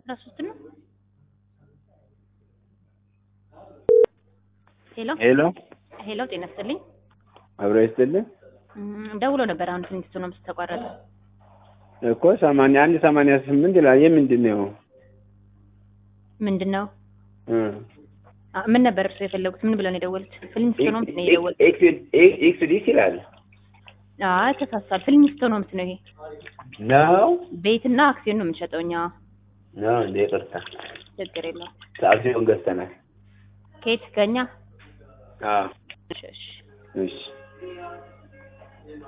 አስራ ሶስት ነው። ሄሎ ሄሎ ሄሎ፣ ጤና ይስጥልኝ። አብሮ ይስጥልኝ እም፣ ደውሎ ነበር አሁን ትንሽ ነው ተቋረጠ። እኮ ሰማንያ አንድ ሰማንያ ስምንት ይላል። ይህ ምንድን ነው? ምንድን ነው እ አ፣ ምን ነበር እርሱ የፈለጉት? ምን ብለው ነው የደወሉት? ፊልሚስቶኖምስ ነው የደወሉት? ኤክስ ዲስ ይላል አይ ተሳስቷል። ፊልሚስቶኖምስ ነው ይሄ። ነው ቤትና አክሲዮን ነው የምንሸጠው እኛ። ነው እንደ ይቅርታ ችግር የለውም። አክሲዮን ገዝተናል። ከየት ከኛ? አዎ እሺ እሺ። እሺ